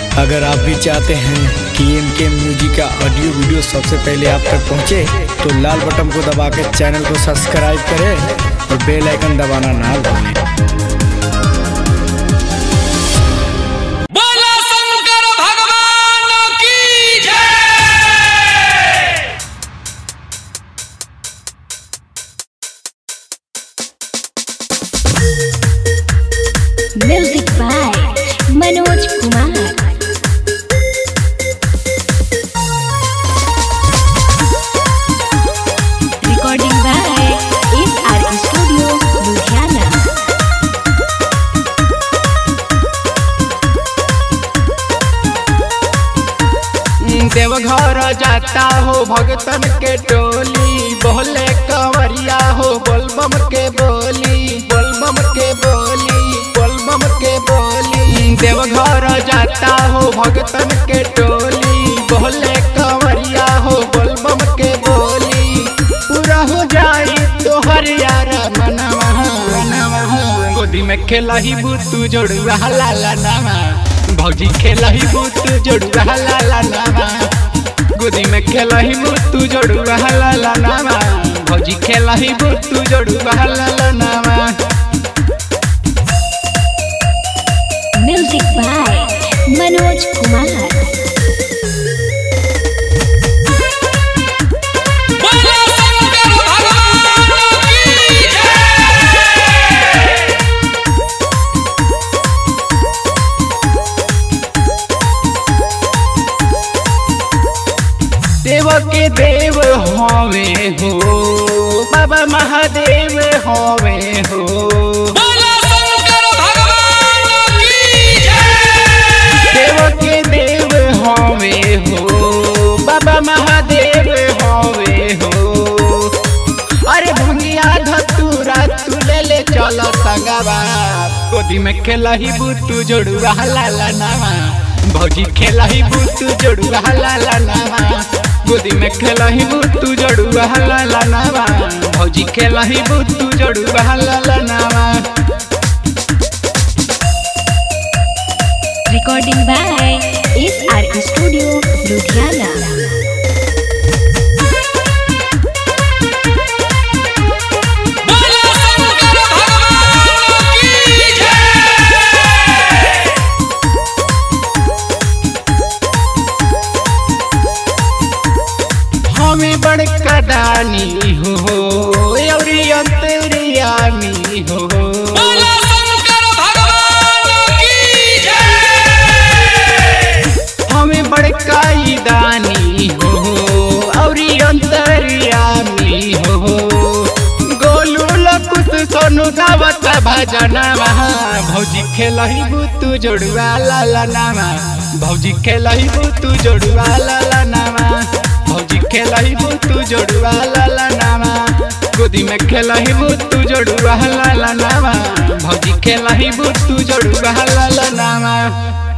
अगर आप भी चाहते हैं कि एम के म्यूजिक का ऑडियो वीडियो सबसे पहले आप तक पहुंचे, तो लाल बटन को दबा के चैनल को सब्सक्राइब करें और बेल आइकन दबाना ना भूलें बोला शंकर भगवान की जय music by Manoj Kumar recording by S R studio Ludhiana Deoghar जाता हो भगतन के टोली बोले कंवरिया हो बोलबम के बोली बोलबम के बोली बोलबम के बोली देवघर जाता हो भगतन के टोली बोले कंवरिया हो बोलबम के बोली पूरा हो जाई तोहर यार मनवा मनवा गोदी में खेला ही बुतू जोड़ुआ लाला नामा भौजी खेला ही बुतू जोड़ुआ लाला नामा गोदी में खेला ही बुतू जोड़ुआ लाला नामा भौजी खेला ही बुतू जोड़ुआ लाला नामा म्यूजिक बाय मनोज कुमार बोला शंकर भगवान की जय देव के देव होवे हो बाबा महादेव होवे हो बोला शंकर भगवान की जय देव के देव होवे हो बाबा महादेव होवे हो अरे भंगिया धतूरा तू ले ले चलो संगवा गोदी में खेला ही बुतू जोड़ुआ लाला नामा भौजी खेला ही बुतू जोड़ुआ लाला नामा गोदी में खेला ही बुतू जोड़ुआ लाला नामा भौजी खेला ही बुतू जोड़ुआ लाला नामा recording by S R studio Ludhiana बोला शंकर भगवान की जय हमें बड़का दानी हो औरी अंतरियामी हो बोला शंकर भगवान की जय हमें बड़का ही दानी हो औरी अंतरियामी हो गोलू लकुत सोनू गावत भजनवा भौजी खेलही बुतू जोड़ुआ लाला नामा भौजी खेलही बुतू जोड़ुआ लाला नामा भौजी खेलही बुतू जोड़ुआ लाला नामा गोदी में खेलही बुतू जोड़ुआ लाला नामा भौजी खेलही बुतू जोड़ुआ लाला नामा